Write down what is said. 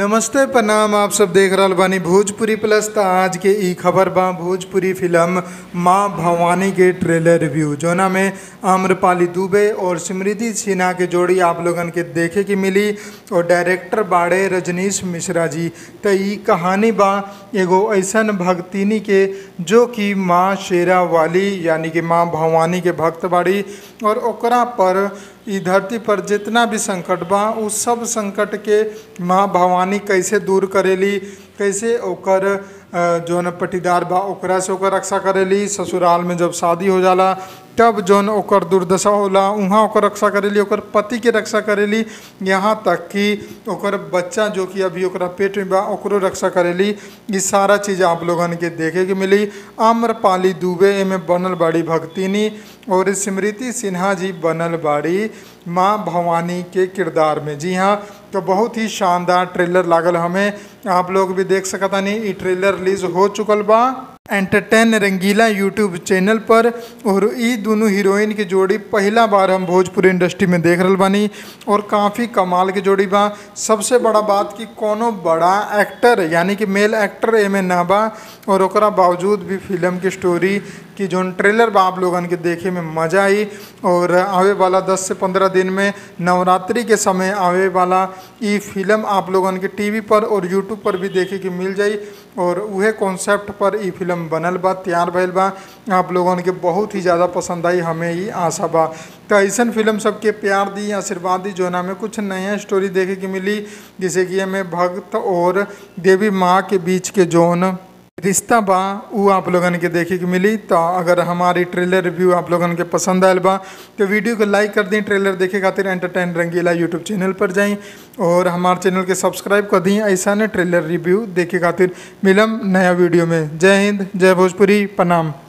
नमस्ते प्रणाम आप सब देख रहल बानी भोजपुरी प्लस त आज के ई खबर बा भोजपुरी फिल्म माँ भवानी के ट्रेलर रिव्यू जोना में आम्रपाली दुबे और स्मृति सिन्हा के जोड़ी आप लोगन के देखे के मिली और डायरेक्टर बाड़े रजनीश मिश्रा जी त ई कहानी बा एगो ऐसन भक्तिनी के जो कि माँ शेरा वाली यानी कि माँ भवानी के भक्त बाड़ी और ओकरा पर ई धरती पर जितना भी संकट बा उ सब संकट के माँ भवानी कैसे दूर करेली कैसे ओकर अ, जौन पटीदार बा ओकरा से ओकर रक्षा करेली ससुराल में जब शादी हो जाला तब जौन ओकर दुर्दशा होला उहाँ ओकर रक्षा करेली ओकर पति के रक्षा करेली यहाँ तक कि ओकर बच्चा जो कि अभी ओकरा पेट में बा ओकरो रक्षा करेली ई सारा चीज़ आप लोगन के देखे के मिली आम्रपाली दुबे एमे बनल बाड़ी भक्तिनी और स्मृति सिन्हा जी बनल बाड़ी माँ भवानी के किरदार में जी हाँ तो बहुत ही शानदार ट्रेलर लागल हमें आप लोग भी देख सकतानी ई ट्रेलर रिलीज हो चुकल बा एंटरटेन रंगीला यूट्यूब चैनल पर और ई दोनों हीरोइन की जोड़ी पहला बार हम भोजपुरी इंडस्ट्री में देख रहल बानी और काफ़ी कमाल के जोड़ी बा सबसे बड़ा बात कि कोनो बड़ा एक्टर यानी कि मेल एक्टर एमे ना बा और ओकरा बावजूद भी फिल्म की स्टोरी की जोन ट्रेलर बा आप लोगन के देखे में मजा आई और आवे वाला 10 से 15 दिन में नवरात्रि के समय आवे वाला ई फिल्म आप लोगन के टीवी पर और यूट्यूब पर भी देखे के मिल जाई और उहे कॉन्सेप्ट पर ई फिल्म बनल बा तैयार भइल बा आप लोगन के बहुत ही ज़्यादा पसंद आई हमें ही आशा बा तो ऐसन फिल्म सबके प्यार दी आशीर्वाद दी जोना में कुछ नया स्टोरी देखे के मिली जैसे कि हमें भक्त और देवी माँ के बीच के जोन रिश्ता बा उ आप लोगन के देखे के मिली तो अगर हमारी ट्रेलर रिव्यू आप लोगन के पसंद आयल बा तो वीडियो को लाइक कर दी ट्रेलर देखे खातिर एंटरटेन रंगीला यूट्यूब चैनल पर जाई और हमारे चैनल के सब्सक्राइब कर दी ऐसा ने ट्रेलर रिव्यू देखे खातिर मिलम नया वीडियो में जय हिंद जय भोजपुरी प्रणाम